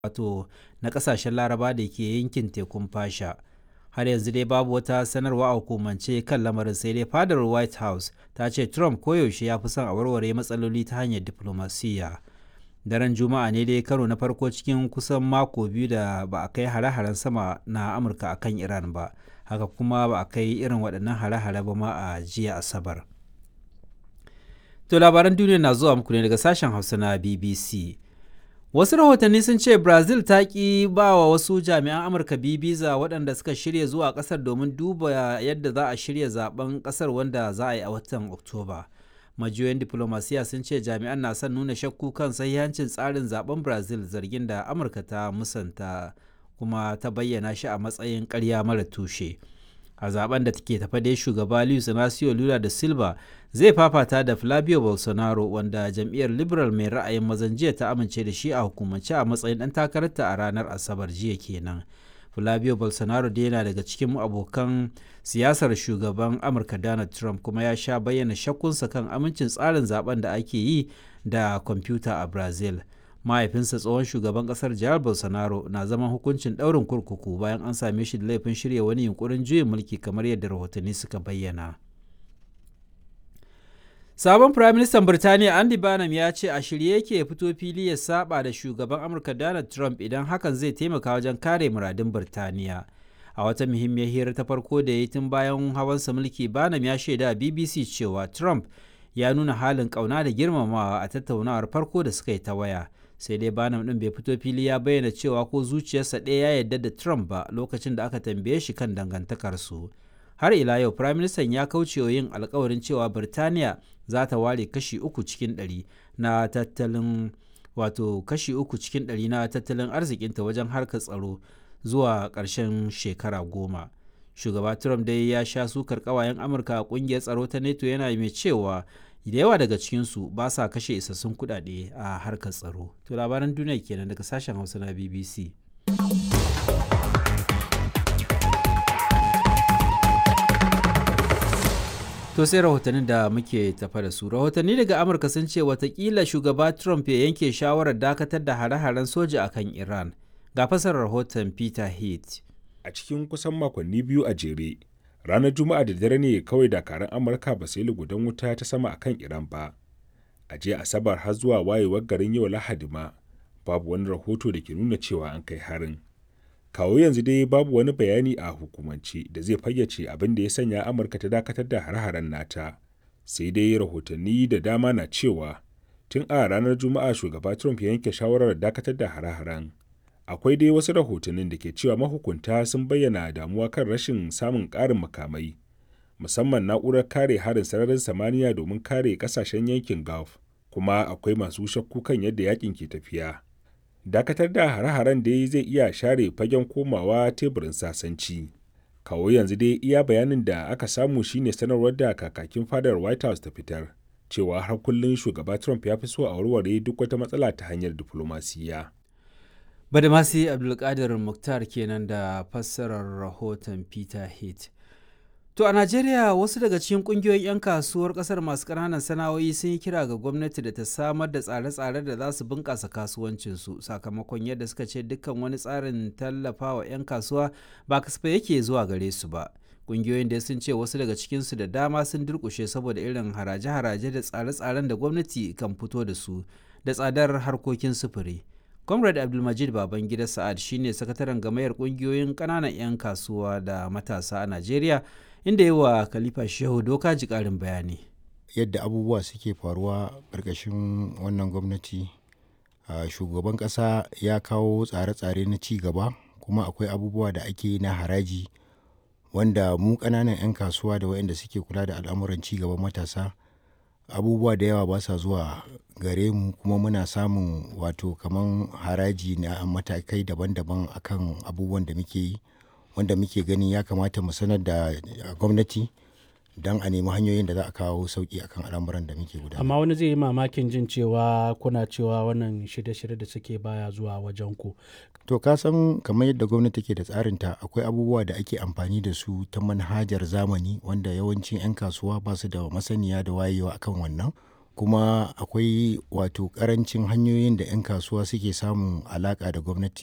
wato na kasashen laraba da ke yankin tekun fasha har yanzu dai babu wata sanarwa a hukumance kan lamarin sai dai fadar white house ta ce trump koyaushe ya fi son a warware matsaloli ta hanyar diflomasiyya daren juma'a ne dai karo na farko cikin kusan mako biyu da ba a kai hare-haren sama na amurka a kan iran ba haka kuma ba a kai irin waɗannan hare-hare ba ma a jiya asabar to labaran duniya na zuwa muku ne daga sashen hausa na bbc wasu rahotanni sun ce brazil ta ki ba wa wasu jami'an amurka biza waɗanda suka shirya zuwa ƙasar domin duba yadda za a shirya zaben ƙasar wanda za a yi a watan oktoba majiyoyin diplomasiya sun ce jami'an na son nuna shakku kan sahihancin tsarin zaben brazil zargin da amurka ta musanta kuma ta bayyana shi a matsayin ƙarya mara tushe a zaben da take tafa dai shugaba luis inacio lula da silva zai fafata da flavio bolsonaro wanda jam'iyyar liberal mai ra'ayin mazan jiya ta amince da shi a hukumance a matsayin ɗan takararta a ranar asabar jiya kenan flavio bolsonaro dai yana daga cikin abokan siyasar shugaban amurka donald trump kuma ya sha bayyana shakkunsa kan amincin tsarin zaben da ake yi da kwamfuta a brazil mahaifinsa tsohon shugaban kasar jihar bolsonaro na zaman hukuncin ɗaurin kurkuku bayan an same shi da laifin shirya wani yunkurin juyin mulki kamar yadda rahotanni suka bayyana sabon firaministan birtaniya andy barnum ya ce a shirye yake fito fili ya saba da shugaban amurka donald trump idan hakan zai taimaka wajen kare muradun birtaniya a wata muhimmiyar hira ta farko da ya yi tun bayan hawansa mulki barnum ya shaida bbc cewa trump ya nuna halin kauna da girmamawa a tattaunawar farko da suka yi ta waya sai dai banam ɗin bai fito fili ya bayyana cewa ko zuciyarsa ɗaya ya yarda da trump ba lokacin da aka tambaye shi kan dangantakarsu har ila yau prime minister ya kauce wa yin alkawarin cewa birtaniya za ta ware kashi uku cikin ɗari na tattalin wato kashi uku cikin ɗari na tattalin arzikinta wajen harkar tsaro zuwa ƙarshen shekara goma shugaba trump dai ya sha sukar ƙawayen amurka a ƙungiyar tsaro ta neto yana mai cewa da yawa daga cikinsu ba sa kashe isassun kuɗaɗe a harkar tsaro to labaran duniya kenan daga sashen hausa na bbc To sai rahotannin da muke tafa da su. Rahotanni daga Amurka sun ce watakila shugaba Trump ya yanke shawarar dakatar da hare-haren soja a kan Iran. Ga fasar rahoton Peter Heath. A cikin kusan makonni biyu a jere, ranar Juma'a da dare ne kawai dakarun Amurka ba sai lugudan wuta ta sama a kan Iran ba. A jiya Asabar har zuwa wayewar garin yau Lahadi ma, babu wani rahoto da ke nuna cewa an kai harin. kawo yanzu dai babu wani bayani a hukumance da zai fayyace abin da ya sanya amurka ta dakatar da hare-haren nata sai dai rahotanni da dama na cewa tun a ranar juma'a shugaba trump ya yanke shawarar dakatar da hare-haren akwai dai wasu rahotannin da ke cewa mahukunta sun bayyana damuwa kan rashin samun ƙarin makamai musamman na'urar kare harin sararin samaniya domin kare ƙasashen yankin gulf kuma akwai masu shakku kan yadda yakin ke tafiya dakatar da hare-haren da zai iya share fagen komawa teburin sasanci kawo yanzu dai iya bayanin da aka samu shine sanarwar da kakakin fadar white house ta fitar cewa har kullum shugaba trump ya fi so a warware duk wata matsala ta hanyar diflomasiyya badamasi abdulkadir muktar kenan da fassarar rahoton peter heath To a Najeriya wasu daga cikin kungiyoyin 'yan kasuwar kasar masu ƙananan sana'o'i sun yi kira ga gwamnati da ta samar da tsare-tsare da za su bunƙasa kasuwancinsu sakamakon yadda suka ce dukkan wani tsarin tallafawa 'yan kasuwa ba kasafai yake zuwa gare su ba. Kungiyoyin da sun ce wasu daga cikinsu da dama sun durƙushe saboda irin haraje-haraje da tsare-tsaren da gwamnati kan fito da su da tsadar harkokin sufuri. Comrade Abdulmajid Babangida Sa'ad shine sakataren gamayar kungiyoyin ƙananan 'yan kasuwa da matasa a Najeriya inda yi wa Khalifa Shehu doka ji ƙarin bayani. Yadda abubuwa suke faruwa ƙarƙashin wannan gwamnati, shugaban ƙasa ya kawo tsare-tsare na ci gaba kuma akwai abubuwa da ake na haraji wanda mu ƙananan 'yan kasuwa da waɗanda suke kula da al'amuran ci gaban matasa abubuwa da yawa ba sa zuwa gare mu kuma muna samun wato kaman haraji na matakai daban-daban akan abubuwan da muke yi wanda muke gani ya kamata mu sanar da gwamnati don a nemi hanyoyin da za a kawo sauki akan al'amuran da muke gudanar. amma wani zai yi mamakin jin cewa kuna cewa wannan shirye-shirye da suke baya zuwa wajen ku to ka san kamar yadda gwamnati ke da tsarinta akwai abubuwa da ake amfani da su ta manhajar zamani wanda yawancin 'yan kasuwa ba su da masaniya da wayewa akan wannan kuma akwai wato ƙarancin hanyoyin da 'yan kasuwa suke samun alaƙa da gwamnati